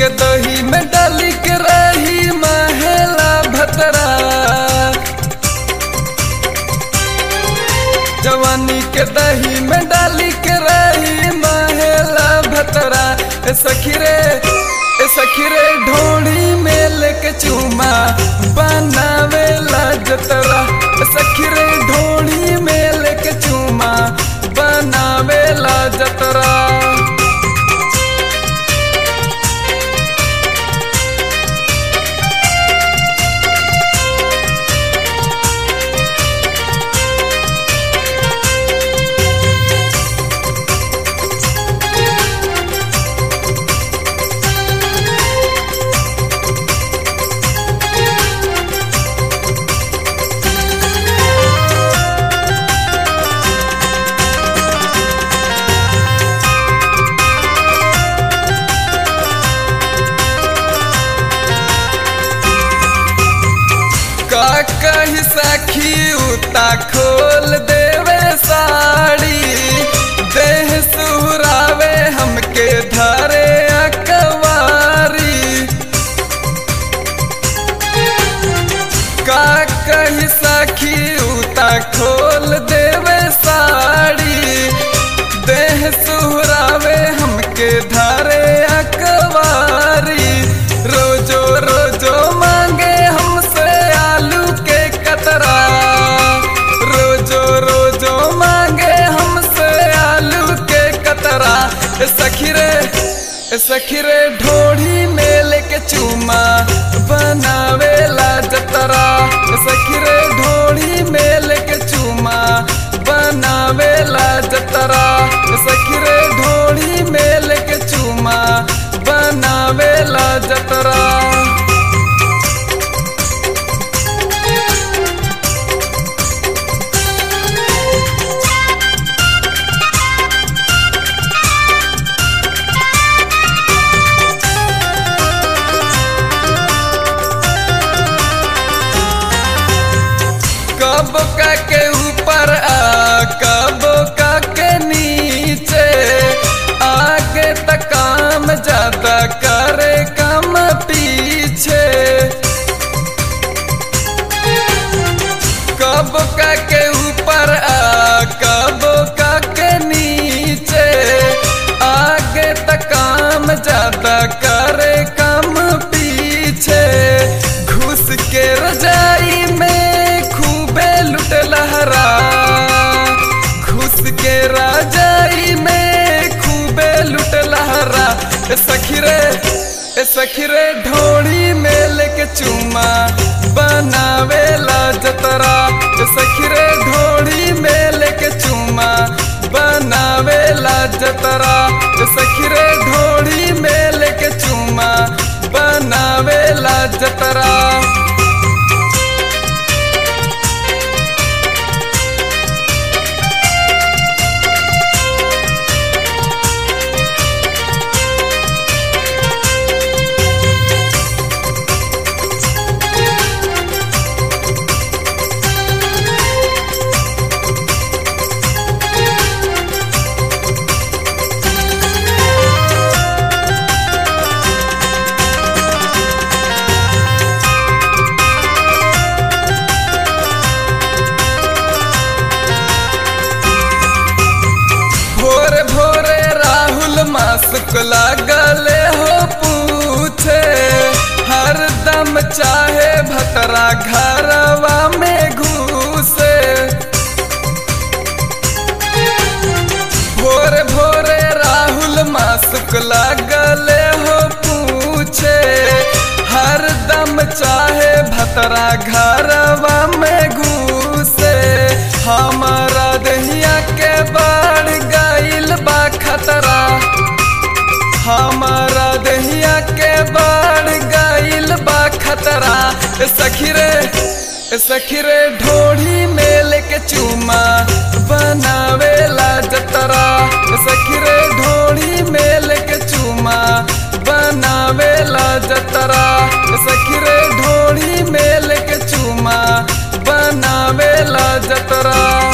के दही में डाली के रही महला भतरा जवानी के दही में डाली के रही महला भतरा ए सखी रे ए सखी रे ढोड़ी में लेके चूमा बनावेला जतरा ए सखी रे ढोड़ी में लेके चूमा बनावेला जतरा का कही सखी उता खोल देवे साड़ी देह सुहरावे हमके धरे अकवारी का कही सखी उता खोल देवे साड़ी देह सुहरावे हमके धरे अकवारी रोजो रोजो मांगे हमसे आलू के कतरा रोजो रोजो मांगे हमसे आलू के कतरा ए सखी रे ए सखी रे ढोढ़ी में लेके चूमा बनावेला जतरा ए सखी रे ढोढ़ी में लेके चूमा बनावेला जतरा ए सखी रे ढोढ़ी में लेके चूमा बनावेला जतरा कब का के ऊपर आ कब का के नीचे आगे तक काम ज्यादा करे कम पीछे कब का के ऊपर आ कब का के नीचे आगे तक काम ज्यादा करे कम पीछे घुस के रजाई में खूबे लुट लहरा घुस के रजाई में खूबे लुट लहरा ए सखी रे ए सखी रे ढोड़ी में लेके चूमा बनावेला जतरा ए सखी रे ढोड़ी में लेके चूमा बनावेला जतरा ए सखी रे ढोड़ी में लेके चूमा बनावेला जतरा भोरे भोरे राहुल मासुक लागले हो पूछे हर दम चाहे भतरा घरवा में घुसे भोरे भोरे राहुल मासुक लागले हो पूछे हर दम चाहे भतरा घरवा में घुसे हमारा दहिया के बढ़ गईल बा खतरा हमारा दहिया के बढ़ गईल बा खतरा ए सखी रे ए सखी रे ढोढ़ी में लेके चूमा बनावेला जतरा ए सखी रे ढोढ़ी में लेके चूमा बनावेला जतरा ए सखी रे ढोढ़ी में लेके चूमा बनावेला जतरा